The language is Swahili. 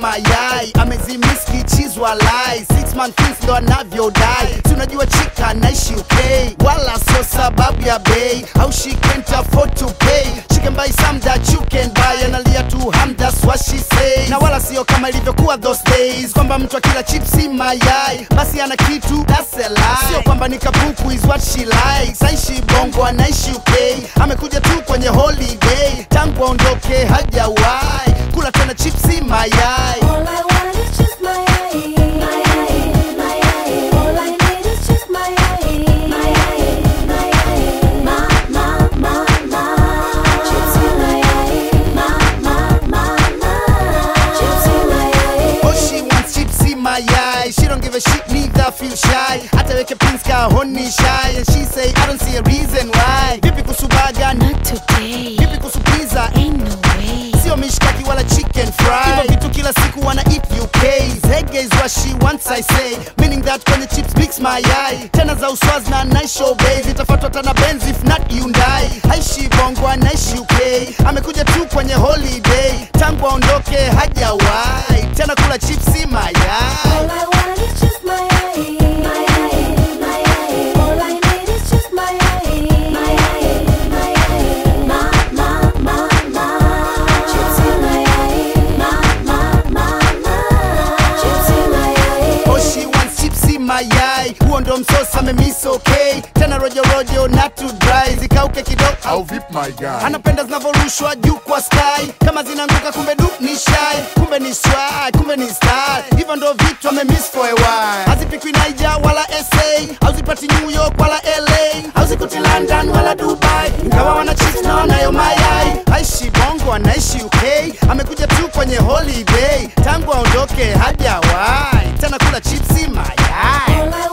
mayai amezimiski chizwa lai six man things ndo anavyodai si unajua chika naishi uk wala sio sababu ya bei au she can't afford to pay she can buy some that you can buy analia tu ham that's what she say na wala sio kama ilivyokuwa those days kwamba mtu akila chipsi mayai basi ana kitu that's a lie sio kwamba ni kapuku is what she likes aishi bongo anaishi uk amekuja tu kwenye holiday tangu aondoke hajawahi kula tena chipsi mayai All I want is just my eye, my eye, my eye. All I need is just my eye, my eye, my eye. Ma, ma, ma, ma. Chips in my eye, ma, ma, ma, ma. Chips in my eye. Oh, she wants chipsy mayai. She don't give a shit, neither feel shy. Hata weke pins ka honi shy. And she say, I don't see a reason why. Vipi kusubaga, Not today. vipi kusu pizza, Ain't no way. sio mishkaki wala chicken fry. Hivyo vitu kila siku wana eat UK. Zege is what she wants, I say. Meaning that kwenye chips mix mayai. Tena za uswaz na nice show bay. Zitafuatwa tana Benz if not Hyundai. Haishi bongo, anaishi UK. Amekuja tu kwenye holiday. Tangu aondoke hajawahi. Tena kula chipsi mayai. All I want is just my eye, my eye, my eye. All I need is just my eye, my eye, my eye. Ma, ma, ma, ma. Chips in my eye, ma, ma, ma, ma. Chips in my eye. Oh, she wants chipsi mayai huo ndo msosi amemiss okay tena rojo rojo na to dry zikauke kidogo Au vip my guy anapenda zinavyorushwa juu kwa sky kama zinaanguka kumbe du ni shy kumbe ni swag kumbe ni style hivyo ndo vitu amemiss for a while hazipikwi naija wala sa hauzipati new york wala la hauzikuti london wala dubai ingawa wana chips na wanayo mayai aishi bongo anaishi uk amekuja tu kwenye holiday tangu aondoke hajawahi tena kula chipsi mayai All I